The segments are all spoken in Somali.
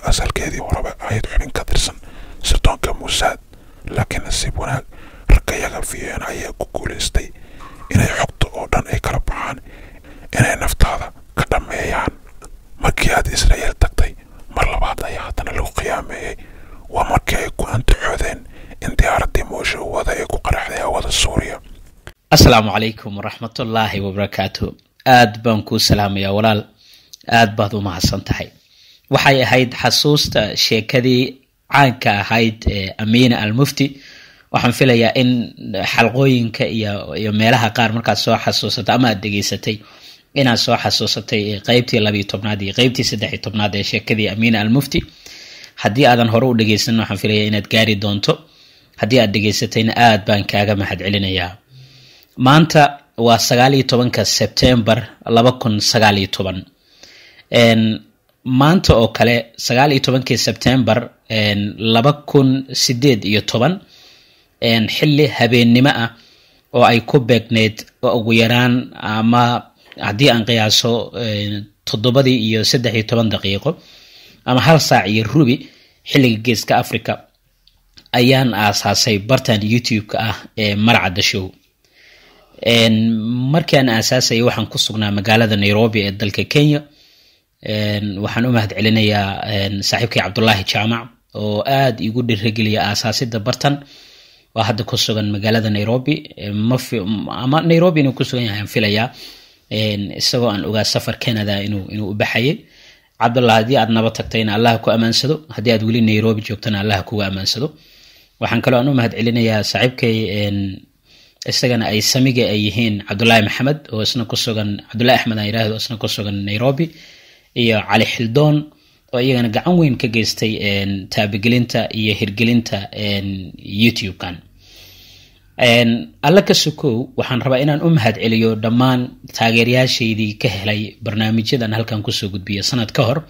asalkeedii horeba ahayd xubin ka tirsan sirdoonka muusaad laakiin nasiib wanaag raggayaga v n ayaa ku guulaystay inay xogta oo dhan ay kala baxaan inay naftaada ka dhammeeyaan markii aad israa'iil tagtay mar labaad ayaa haddana lagu khiyaameeyey waa markii ay ku antaxoodeen in diyaaraddii moosha wada ay ku qaraxday hawada suuriya asalaamu calaykum waraxmatullaahi wabarakaatu aad baan kuu salaamayaa walaal aad baad u mahadsan tahay waxay ahayd xasuusta sheekadii caanka ahayd ee amiina almufti waxaan filayaa in xalqooyinka iyo iyo meelaha qaar markaad soo xasuusatay ama aad dhegeysatay inaad soo xasuusatay qeybtii labiyo tobnaad iyo qeybtii saddexiyo tobnaad ee sheekadii amiina almufti haddii aadan hore u dhegeysanin waxaan filaya inaad gaari doonto haddii aad dhegeysatayna aad baan kaaga mahad celinayaa maanta waa sagaal iyo tobanka sebtembar laba kun sagaal iyo toban maanta oo kale sagaal iyo tobankii sebtembar laba kun sideed iyo toban xilli habeennimo ah oo ay ku beegneyd ugu yaraan ama haddii aan qiyaaso toddobadii iyo saddex iyo toban daqiiqo ama hal saac iyo rubi xilliga geeska africa ayaan aasaasay bartan youtube-ka ah ee marcadda show markaan aasaasayay waxaan ku sugnaa magaalada nairobi ee dalka kenya waxaan u mahad celinayaa saaxiibkay cabdulaahi jaamac oo aada igu dhirageliya aasaasida bartan waa hadda ku sugan magaalada nairobi ama nairobi inuu ku sugan yahay aan filayaa isagoo aan ogaa safar canada inuu inuu u baxayay cabdullah haddii aad naba tagtayna allah ku amaansado haddii aad weli nairobi joogtana allah kuga amaansado waxaan kaloo aan u mahad celinayaa saaxiibkay isagana ay samiga ay yihiin cabdulaahi maxamed oo isna ku sugan cabdulahi axmed aan yirahdo isna ku sugan nairobi iyo cali xildoon oo iyagana gacan weyn ka geystay taabagelinta iyo hirgelinta youtube-kan alla ka sokow waxaan rabaa inaan u mahad celiyo dhammaan taageerayaashaydii ka helay barnaamijyadan halkan kusoo gudbiya sanad ka hor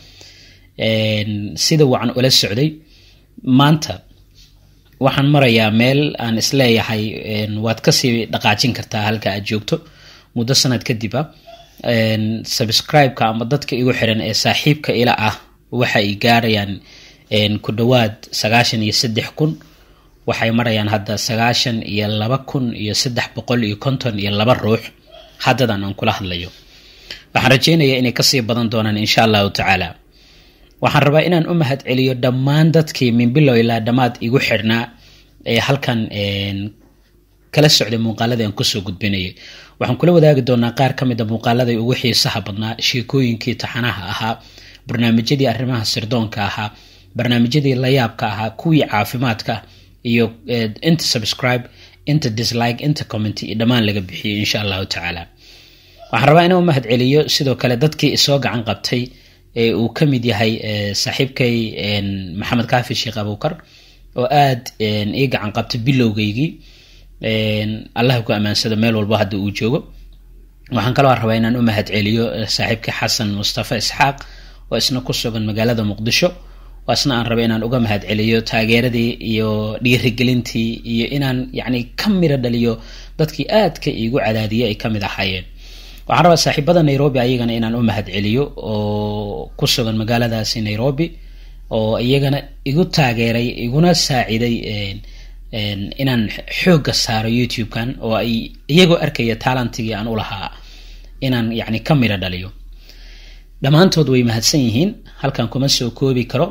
sida wacan ula socday maanta waxaan marayaa meel aan isleeyahay waad kasii dhaqaajin kartaa halka aad joogto muddo sanad kadib a subscribe-ka ama dadka igu xiran ee saaxiibka ila ah waxa ay gaarayaan ku dhowaad sagaashan iyo saddex kun waxay marayaan hadda sagaashan iyo laba kun iyo saddex boqol iyo konton iyo laba ruux haddadan aan kula hadlayo waxaan rajeynayaa inay kasii badan doonaan insha allahu tacaala waxaan rabaa inaan u mahad celiyo dhammaan dadkii minbilow ilaa dhammaad igu xirhnaa ee halkan kala socday muuqaaladii aan kusoo gudbinayay waxaan kula wadaagi doonaa qaar ka mid a muuqaaladay ugu xiisaha badnaa sheekooyinkii taxanaha ahaa barnaamijyadii arrimaha sirdoonka ahaa barnaamijyadii layaabka ahaa kuwii caafimaadka iyo inta subscribe inta dislike inta comment iyo dhammaan laga bixiyay insha allahu tacaala waxaan rabaa inaan u mahad celiyo sidoo kale dadkii isoo gacan qabtay ee uu ka mid yahay saaxiibkay maxamed kaafi sheekh abuukar oo aada ii gacan qabtay bilowgeygii allah ku amaansado meel walba hadda uu joogo waxaan kaloo rabaa inaan u mahad celiyo saaxiibkay xasan mustafa isxaaq oo isna ku sugan magaalada muqdisho oo isna aan raba inaan uga mahad celiyo taageeradii iyo dhiirigelintii iyo inaan yacni ka miro dhaliyo dadkii aadka iigu cadaadiyay ay ka mid ahaayeen waxaan rabaa saaxiibada nairobi ayagana inaan u mahad celiyo oo ku sugan magaaladaasi nairobi oo iyagana igu taageeray iguna saaciday inaan xoogga saaro youtube-kan oo ay iyagoo arkaya taalantigii aan u lahaa inaan yacni ka midho dhaliyo dhammaantood way mahadsan yihiin halkan kuma soo koobi karo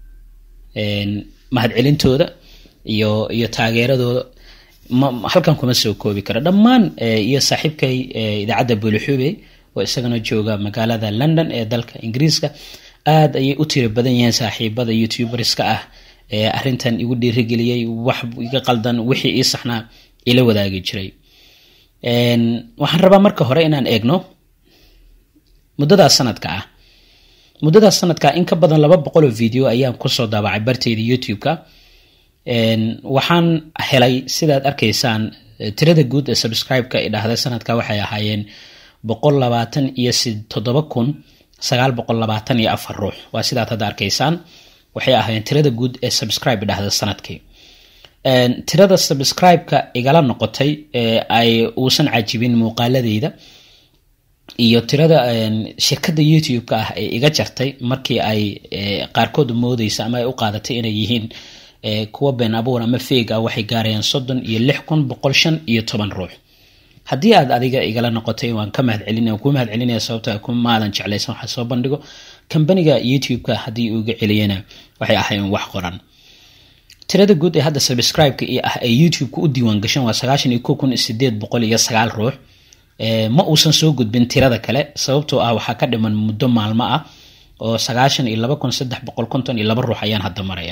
mahad celintooda iyo iyo taageeradooda halkan kuma soo koobi karo dhammaan iyo saaxiibkay idaacadda buulixuubey oo isagana jooga magaalada london ee dalka ingiriiska aada ayay u tiro badan yihiin saaxiibada youtuberska ah ee arrintan igu dhiirigeliyey wax iga qaldan wixii ii saxnaa ila wadaagi jiray waxaan rabaa marka hore inaan eegno muddadaas sanadka ah muddadaas sanadka in ka badan laba boqoloo video ayaan kusoo daabacay barteyda youtube-ka waxaan helay sidaad arkaysaan tirada guud ee subscribe-ka i dhahda sanadka waxay ahaayeen boqol labaatan iyo toddoba kun sagaal boqol labaatan iyo afar ruux waa sidaad hadda arkaysaan waxay ahaayeen tirada guud ee subscribe dhahda sanadkii tirada subscribe-ka igala noqotay ee ay uusan cajibin muuqaaladeyda iyo tirada shirkadda youtube-ka ah ee iga jartay markii ay qaarkood moodeysa ama ay u qaadatay inay yihiin kuwa been abuur ama feeg ah waxay gaarayaan soddon iyo lix kun boqol shan iyo toban ruux haddii aad adiga igala noqotay waan ka mahad celina ku mahad celinaya sababta kumaadan jeclaysan waxa soo bandhigo kambaniga youtube-ka haddii uu iga celiyana waxay ahayn wax qoran tirada guud ee hadda subscribe-ka iyo ah ee youtube-ka u diiwaan gashan waa sagaashan iyo ko kun sideed boqol iyo sagaal ruux ma uusan soo gudbin tirada kale sababtoo ah waxaa ka dhiman muddo maalmo ah oo sagaashan iyo laba kun saddex boqol konton iyo laba ruux ayaan hadda maraya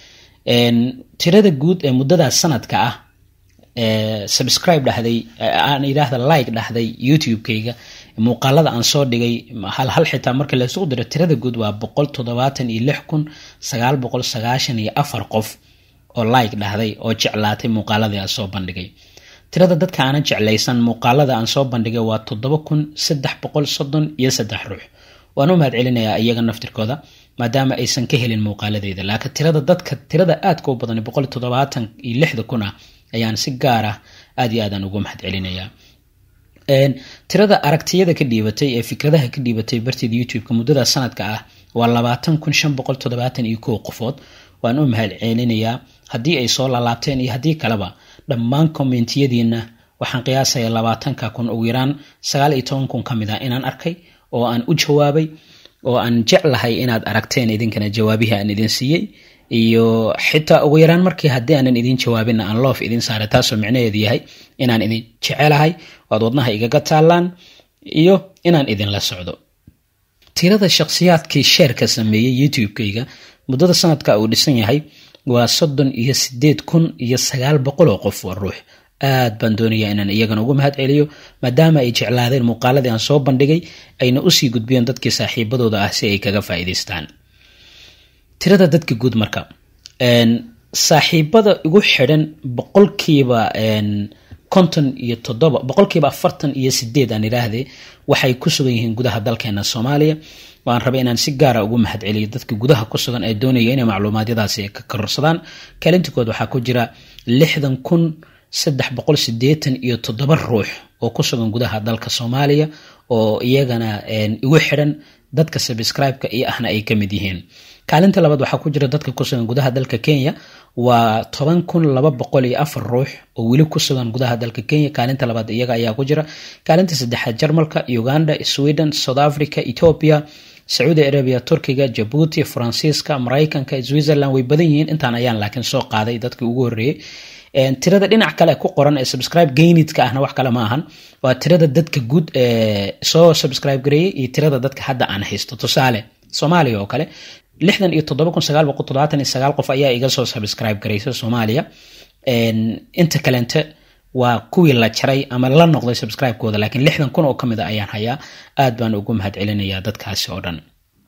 tirada guud ee muddadaas sanadka ah subscribe dhahday aan yidhaahda like dhahday youtube-kayga muuqaalada aan soo dhigay hal hal xitaa marka laysugu diro tirada guud waa boqol toddobaatan iyo lix kun sagaal boqol sagaashan iyo afar qof oo like dhahday oo jeclaatay muuqaaladii aan soo bandhigay tirada dadka aanan jeclaysan muuqaalada aan soo bandhigay waa toddoba kun saddex boqol soddon iyo saddex ruux waan u mahad celinayaa iyaga naftirkooda maadaama aysan ka helin muuqaaladeyda laakiin tirada dadka tirada aadka u badan boqol toddobaatan iyo lixda kun ah ayaan si gaar ah aad iyo aadaan ugu mahad celinayaa tirada aragtiyada ka dhiibatay ee fikradaha ka dhiibatay barteeda youtube-ka muddada sanadka ah waa labaatan kun shan boqol toddobaatan iyo kow qofood waan u mahad celinayaa haddii ay soo laalaabteen iyo haddii kaleba dhammaan kommentiyadiina waxaan qiyaasayaa labaatanka kun ugu yaraan sagaal iyo toban kun ka mid ah inaan arkay oo aan u jawaabay oo aan jeclahay inaad aragteen idinkana jawaabihii aan idin siiyey iyo xitaa ugu yaraan markii haddii aanan idin jawaabina aan loof idin saaray taasoo micnaheedu yahay inaan idin jecelahay oad wadnaha igaga taallaan iyo inaan idinla socdo tirada shakhsiyaadkii sheerka sameeyey youtube-kayga muddada sanadka uu dhisan yahay waa soddon iyo sideed kun iyo sagaal boqol oo qof waa ruux aad baan doonayaa inaan iyagana ugu mahad celiyo maadaama ay jeclaadeen muuqaaladii aan soo bandhigay ayna usii gudbiyeen dadkii saaxiibadooda ah si ay kaga faa'iidaystaan tirada dadka guud marka saaxiibada igu xidhan boqolkiiba konton iyo toddoba boqolkiiba afartan iyo sideed aan idhaahdee waxay ku sugan yihiin gudaha dalkeena soomaaliya waan rabay inaan si gaara ugu mahad celiyo dadka gudaha ku sugan ee doonaya inay macluumaadyadaasi ka kororsadaan kaalintinkood waxaa ku jira lixdan kun saddex boqol sideetan iyo toddoba ruux oo ku sugan gudaha dalka soomaaliya oo iyagana igu xidhan dadka subscribe-ka iyo ahna ay ka mid yihiin kaalinta labaad waxaa ku jira dadka ku sugan gudaha dalka kenya waa toban kun laba boqol iyo afar ruux oo weli ku sugan gudaha dalka kenya kaalinta labaad iyaga ayaa ku jira kaalinta saddexaad jarmalka uganda sweden south africa ethiopia sacuudi arabia turkiga jabuuti faransiiska maraykanka switzerland way badan yihiin intaan ayaan laakiin soo qaaday dadkii ugu horreeyey tirada dhinac kale ku qoran ee subscribe gainidka ahna wax kale ma ahan waa tirada dadka guud ee soo subscribe gareeyey iyo tirada dadka hadda aan haysto tusaale soomaaliya oo kale lixdan iyo toddoba kun sagaal boqol toddobaatan iyo sagaal qof ayaa iga soo subscribe garaysa soomaaliya inta kalente waa kuwii la jaray ama la noqday subscribe-kooda laakiin lixdan kun oo ka mid a ayaan hayaa aad baan ugu mahad celinayaa dadkaasi oo dhan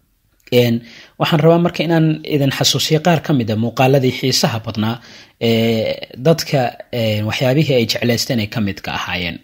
waxaan rabaa marka inaan idin xasuusiyo qaar ka mid a muuqaaladii xiisaha badnaa ee dadka waxyaabihii ay jeclaysteen ay ka mid ka ahaayeen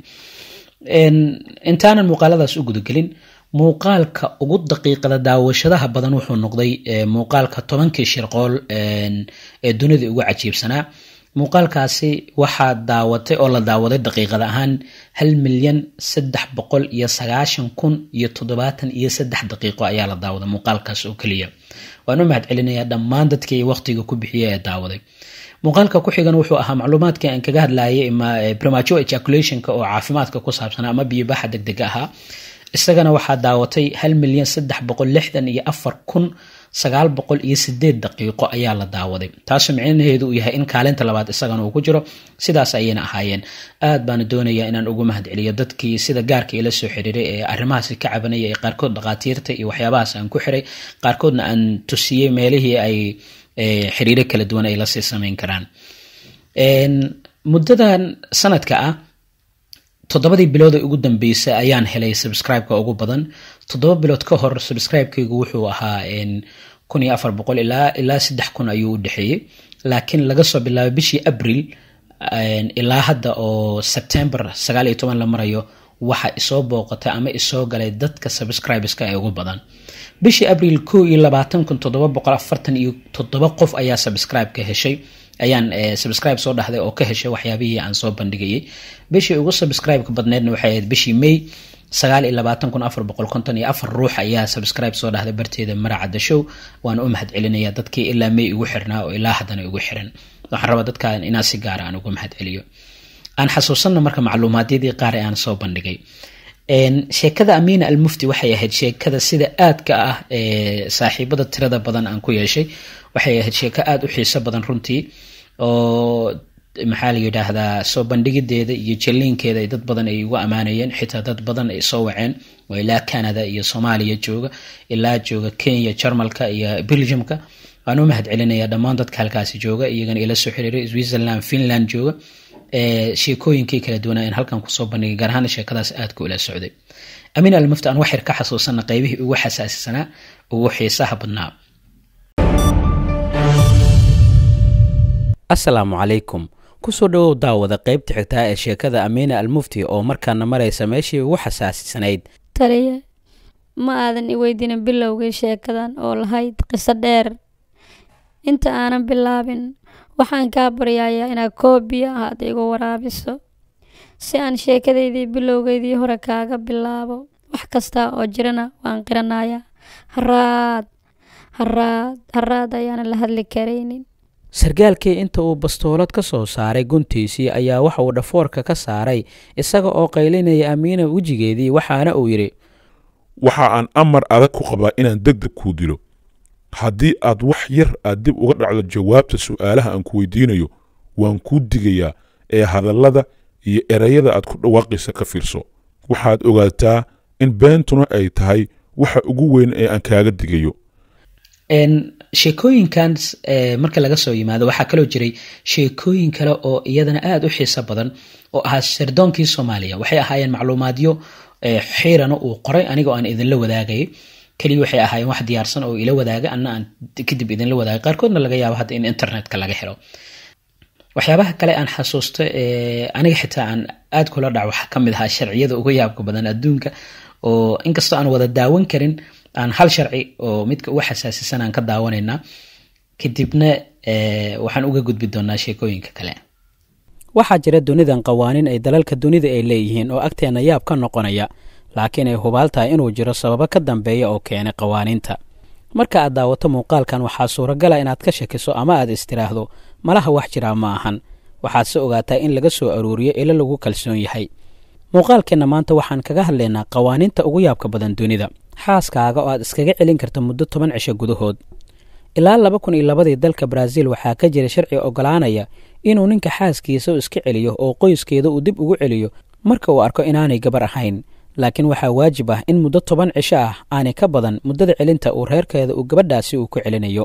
intaanan muuqaaladaas u gudagelin muuqaalka ugu daqiiqada daawashadaha badan wuxuu noqday muuqaalka tobankii shirqool ee dunida ugu cajiibsanaa muuqaalkaasi waxaa daawatay oo la daawaday daqiiqad ahaan hal milyan saddex boqol iyo sagaashan kun iyo toddobaatan iyo saddex daqiiqo ayaa la daawaday muuqaalkaas oo keliya waan u mahad celinayaa dhammaan dadkii waqtiga ku bixiya ee daawaday muuqaalka ku xigan wuxuu ahaa macluumaadkii aan kaga hadlayay premature ejaculationka oo caafimaadka ku saabsanaa ama biyobaxa degdega ahaa isagana waxaa daawatay hal milyan saddex boqol lixdan iyo afar kun sagaal boqol iyo sideed daqiiqo ayaa la daawaday taasoo micnaheedu uu yahay in kaalinta labaad isagana uu ku jiro sidaas ayayna ahaayeen aad baana doonayaa inaan ugu mahad celiyo dadkii sida gaarka ila soo xiriiray ee arrimahaasi ka cabanaya ee qaarkood dhaqaatiirta iyo waxyaabahaas aan ku xiray qaarkoodna aan tusiyey meelihii ay xiriiro kala duwan ay lasii samayn karaan muddadan sanadka ah toddobadii bilood ee ugu dambeysay ayaan helay subscribe-ka ugu badan toddoba bilood ka hor subscribe-kaygu wuxuu ahaa kun iyo afar boqol ilaa ilaa saddex kun ayuu u dhexeeyey laakiin laga soo bilaabay bishii abril ilaa hadda oo september sagaal iyo toban la marayo waxa isoo booqatay ama isoo galay dadka subscribeska ee ugu badan bishii abril ko iyo labaatan kun toddoba boqol afartan iyo toddoba qof ayaa subscribe ka heshay ayaan subscribe soo dhahday oo ka heshay waxyaabihii aan soo bandhigayay bishii ugu subscribe-ka badneedna waxay ahayd bishii may sagaal iyo labaatan kun afar boqol konton iyo afar ruux ayaa subscribe soo dhahday barteeda maracadda show waan u mahad celinaya dadkii ilaa may igu xirnaa oo ilaa haddana igu xiran waxaan rabaa dadkan inaa si gaara aan ugu mahad celiyo aan xasuusanno marka macluumaadyadii qaar ee aan soo bandhigay sheekada amiina almufti waxay ahayd sheekada sida aadka ah ee saaxiibada tirada badan aan ku yeeshay waxay ahayd sheeko aada u xiiso badan runtii oo maxaa la yidhaahdaa soo bandhigideeda iyo jaliinkeeda dad badan ay ugu ammaanayeen xitaa dad badan ay soo waceen oo ilaa canada iyo soomaaliya jooga ilaa jooga kenya jarmalka iyo belgiumka waan u mahad celinaya dhammaan dadka halkaasi jooga iyagana ila soo xiriiray switzerland finland jooga sheekooyinkii kala duwanaa in halkan kusoo bandhigay gaar ahaan sheekadaas aadka ula socday amiin almufti aan waxyar ka xasuusana qeybihii ugu xasaasisanaa ugu xiisaha badnaa asalaamu calaykum kusoo dhowow daawada qaybta xigtaa ee sheekada amiina almufti oo markaana maraysa meeshii ugu xasaasisanayd taliye ma aadan i weydiinin bilowgii sheekadan oo lahayd qiso dheer inta aanan bilaabin waxaan kaa baryayaa inaad koobiya ahaad igu waraabiso si aan sheekadaydii bilowgeydii hore kaaga bilaabo wax kasta oo jirana waan qiranayaa haraad haraad haraad ayaana la hadli karaynin sargaalkii inta uu bastoolad ka soo saaray guntiisii ayaa waxa uu dhafoorka ka saaray isaga oo qaylinaya amiina wejigeedii waxaana uu yidhi waxa aan amar adag ku qabaa inaan deg deg kuu dilo haddii aad wax yar aad dib uga dhacdo jawaabta su'aalaha aan ku weydiinayo waan kuu digayaa ee hadallada iyo erayada aad ku dhawaaqaysa ka fiirso waxaad ogaataa in beentuna ay tahay waxa ugu weyn ee aan kaaga digayo sheekooyinkan marka laga soo yimaado waxaa kaloo jiray sheekooyin kale oo iyadana aada u xiiso badan oo ahaa sardoonkii soomaaliya waxay ahaayeen macluumaadyo xiirana uu qoray anigoo aan idinla wadaagayay keliya waxay ahaayeen wax diyaarsan oo ila wadaaga anna aan kadib idinla wadaagay qaarkoodna laga yaabo hadda in internetka laga helo waxyaabaha kale aan xasuusto aniga xitaa aan aad kula dhac waxaa ka mid ahaa sharciyada uga yaabka badan adduunka oo inkastoo aan wada daawan karin aan hal sharci oo midka uga xasaasisan aan ka daawanaynaa kadibna waxaan uga gudbi doonaa sheekooyinka kale waxaa jira dunidan qawaaniin ay dalalka dunida ay leeyihiin oo agteenna yaab ka noqonaya laakiin ay hubaal tahay inuu jiro sababo ka dambeeya oo keenay qawaaniinta marka aad daawato muuqaalkan waxaa suuragala inaad ka shakiso ama aad istiraahdo malaha wax jiraa ma ahan waxaad se ogaataa in laga soo aruuriyo ilo lagu kalsoon yahay muuqaalkeenna maanta waxaan kaga hadlaynaa qawaaniinta ugu yaabka badan dunida xaaskaaga oo aad iskaga celin karta muddo toban cisho gudahood ilaa laba kun iyo labadii dalka baraaziil waxaa ka jira sharci oggolaanaya inuu ninka xaaskiisa u iska celiyo oo qoyskeeda uu dib ugu celiyo marka uu arko inaanay gabar ahayn laakiin waxaa waajib ah in muddo toban cisho ah aanay ka badan muddada celinta uu reerkeeda uu gabadhaasi uu ku celinayo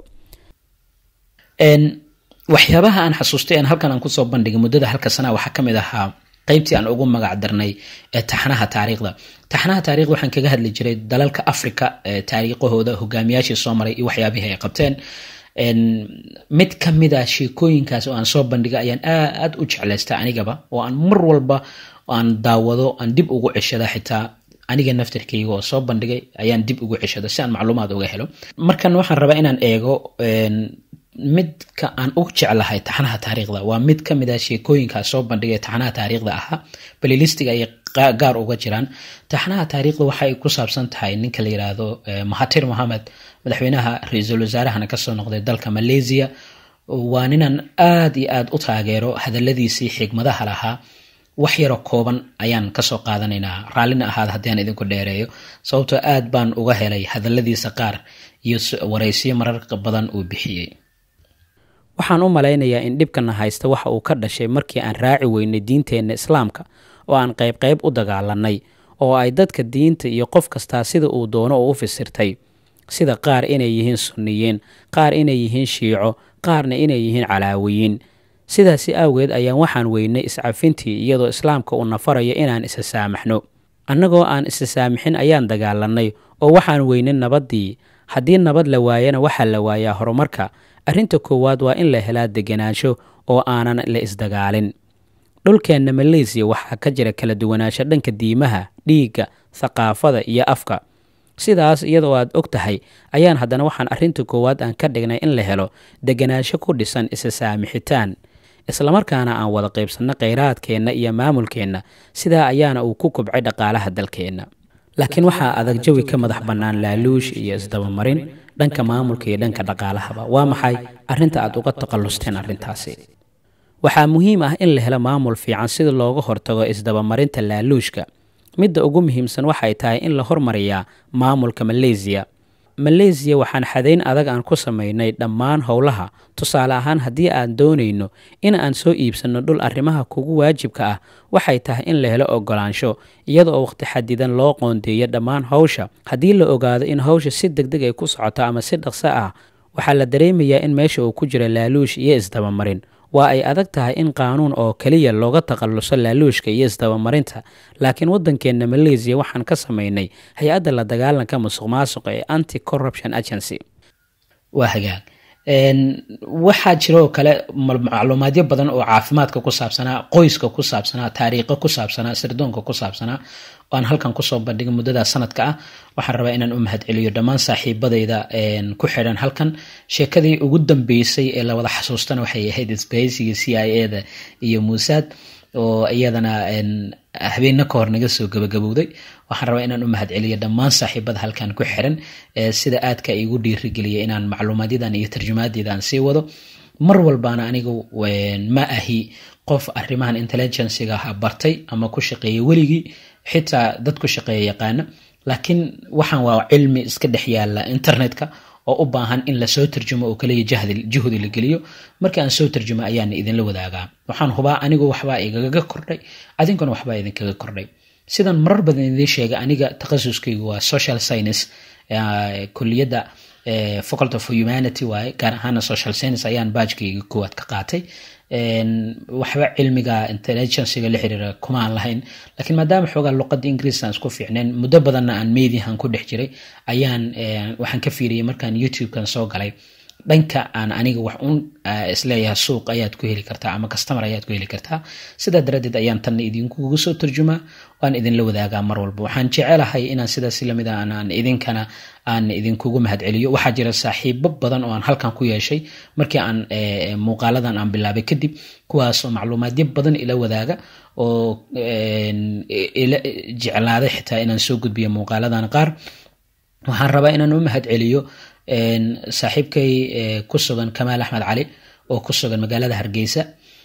waxyaabaha aan xasuustay aan halkan aan kusoo bandhigay muddada halka sanaa waxaa ka mid ahaa qaybtii aan ugu magac darnay ee taxnaha taariikhda taxnaha taarikhda waxaan kaga hadli jiray dalalka africa taariikhahooda hogaamiyaashii soo maray iyo waxyaabihii ay qabteen mid ka mid a sheekooyinkaas oo aan soo bandhigay ayaan aad u jeclaystay anigaba oo aan mar walba aan daawado aan dib ugu ceshada xitaa aniga naftirkayga oo soo bandhigay ayaan dib ugu ceshada si aan macluumaad uga helo markan waxaan rabaa inaan eego midka aan u jeclahay taxnaha taariikhda waa mid ka mid a sheekooyinkaas soo bandhigay taxnaha taariikhda ahaa balilistiga ayay gaar uga jiraan taxnaha taariikhda waxay ku saabsan tahay ninka la yiraahdo mahatir mohamed madaxweynaha ra-iisul wasaarahana kasoo noqday dalka malaysia waa ninaan aad iyo aad u taageero hadaladiisii xigmadaha lahaa wax yaroo kooban ayaan kasoo qaadanaynaa raallina ahaad haddii aan idinku dheereeyo sababtoo aad baan uga helay hadaladiisa qaar iyo waraysiyo marar badan uu bixiyey waxaan u malaynayaa in dhibkana haysta waxa uu ka dhashay markii aan raaci weynay diinteenna islaamka oo aan qaybqayb u dagaalanay oo ay dadka diinta iyo qof kastaa sida uu doono oo u fasirtay sida qaar inay yihiin sunniyiin qaar inay yihiin shiico qaarna inay yihiin calaawiyiin sidaasi awgeed ayaan waxaan weynay iscafintii iyadoo islaamka uu nafarayo inaan isa saamaxno annagoo aan isa saamixin ayaan dagaalanay oo waxaan weynay nabaddii haddii nabad la waayana waxaa la waayaa horumarka arrinta koowaad waa in la helaa deganaansho oo aanan la isdagaalin dhulkeenna maleysiya waxaa ka jira kala duwanaansho dhanka diimaha dhiigga thaqaafada iyo afka sidaas iyadoo aad og tahay ayaan haddana waxaan arrinta koowaad aan ka dhignay in la helo deganaansho ku dhisan isa saamixitaan islamarkaana aan wada qaybsanno kheyraadkeenna iyo maamulkeenna sidaa ayaana uu ku kobcay dhaqaalaha dalkeenna laakiin waxaa adag jawi ka madax bannaan laaluush iyo isdabamarin dhanka maamulka iyo dhanka dhaqaalahaba waa maxay arrinta aad uga takhallusteen arrintaasi waxaa muhiim ah in la helo maamul fiican sida looga hortago isdabamarinta laaluushka midda ugu muhiimsan waxay tahay in la hormariyaa maamulka maleysiya maleysiya waxaan xadayn adag aan ku samaynay dhammaan howlaha tusaale ahaan haddii aan doonayno in aan soo iibsanno dhul arrimaha kugu waajibka ah waxay tahay in la helo ogolaansho iyada oo waqti xadidan loo qoondeeyo dhammaan hawsha haddii la ogaado in hawsha si deg deg ay ku socoto ama si dhaqso ah waxaa la dareemayaa in meesha uu ku jiro laaluush iyo isdabamarin waa ay adag tahay in qaanuun oo keliya looga takhalluso laaluushka iyo isdabamarinta laakiin waddankeenna maleysiya waxaan ka samaynay hay-adda la dagaalanka musuq maasuqa ee anti corruption agency waa hagaag waxaa jiroo kale macluumaadyo badan oo caafimaadka ku saabsanaa qoyska ku saabsanaa taariikho ku saabsanaa sirdoonka ku saabsanaa oo aan halkan kusoo bandhigay muddada sanadka ah waxaan rabaa inaan u mahadceliyo dhammaan saaxiibadayda ku xidhan halkan sheekadii ugu dambeysay ee lawada xasuustana waxay ahayd isbahaysiga c i a da iyo muusaad oo iyadana habeenna ka hor naga soo gabagabowday waxaan rabaa inaan u mahadceliyo dhammaan saaxiibada halkan ku xiran sida aadka igu dhiirigeliya inaan macluumaadyadan iyo tarjumaadeeda aan sii wado mar walbaana anigu ma ahi qof arrimahan intelligenciga ha bartay ama ku shaqeeya weligii xitaa dad ku shaqeeya yaqaana laakiin waxaan waa cilmi iska dhex yaala internetka oo u baahan in lasoo tarjumo oo kaliya juhdi la geliyo markii aan soo tarjumo ayaana idinla wadaagaa waxaan hubaa anigu waxbaa igaga kordhay adinkuna waxbaa idinkaga kordhay sidan marar badan idiin sheegay aniga takhasuskaygu waa social science kuliyadda faculty of humanity waaye gaar ahaana social science ayaan baajkayga koowaad ka qaatay waxba cilmiga intelligenciga la xiriira kuma aan lahayn laakiin maadaama xoogaa luqadda ingiriiska aan isku fiicneen muddo badanna aan mediahan ku dhex jiray ayaan waxaan ka fiiriyay markaan youtubekan soo galay dhanka aan aniga wax un isleeyahay suuq ayaad ku heli kartaa ama customer ayaad ku heli kartaa sidaa daraaddeed ayaan tanna idinkugu soo tarjumaa waan idinla wadaagaa mar walba waxaan jecelahay inaan sidaas lamid a aan idinkana aan idinkugu mahadceliyo waxaa jira saaxiibo badan oo aan halkan ku yeeshay markii aan muuqaaladan aan bilaabay kadib kuwaasoo macluumaadyo badan ila wadaaga oo ila jeclaaday xitaa inaan soo gudbiyo muuqaaladan qaar waxaan rabaa inaan u mahadceliyo saaxiibkay ku sugan kamaal axmed cali oo ku sugan magaalada hargeysa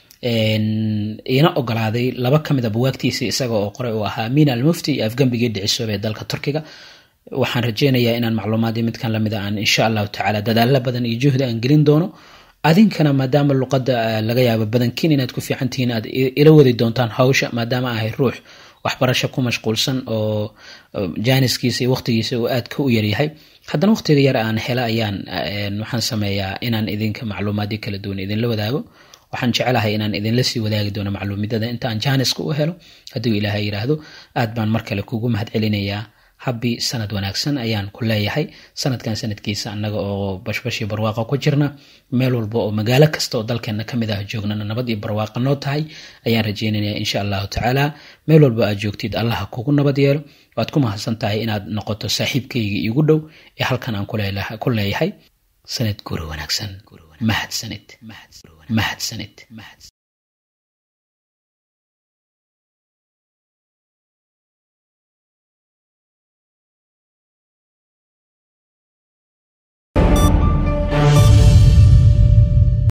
iina ogolaaday laba ka mid a buwaagtiisa isaga oo qoray uu ahaa miin almufti iyo afgembigii dhicisoob ee dalka turkiga waxaan rajeynayaa inaan macluumaadii midkan lamid a aan insha allahu tacaala dadaalo badan iyo juhdi aan gelin doono adinkana maadaama luqadda laga yaabo badankiin inaad ku fiican tihiin aad ila wadi doontaan hawsha maadaama ahay ruux waxbarasho ku mashquulsan oo jaaniskiisa iyo waqtigiisa uu aad ka u yaryahay haddana waqtiga yar aan hela ayaan waxaan sameeyaa inaan idinka macluumaadyo kala duwan idinla wadaago waxaan jecelahay inaan idinla sii wadaagi doono macluumidada inta aan jaaniska u helo hadduu ilaahay yidhaahdo aad baan mar kale kugu mahad celinayaa habbi sanad wanaagsan ayaan ku leeyahay sanadkan sanadkiisa annaga oo bashbash iyo barwaaqo ku jirna meel walba oo magaalo kasta oo dalkeena ka mid ah joognana nabad iyo barwaaqo noo tahay ayaan rajeynaya insha allahu tacaala meel walba aad joogtid allaha kugu nabad yeelo waad ku mahadsan tahay inaad noqoto saaxiibkayga iigu dhow ee halkan aan ku leeyahay sanad guro wanaagsan mahadsanid mahadsanid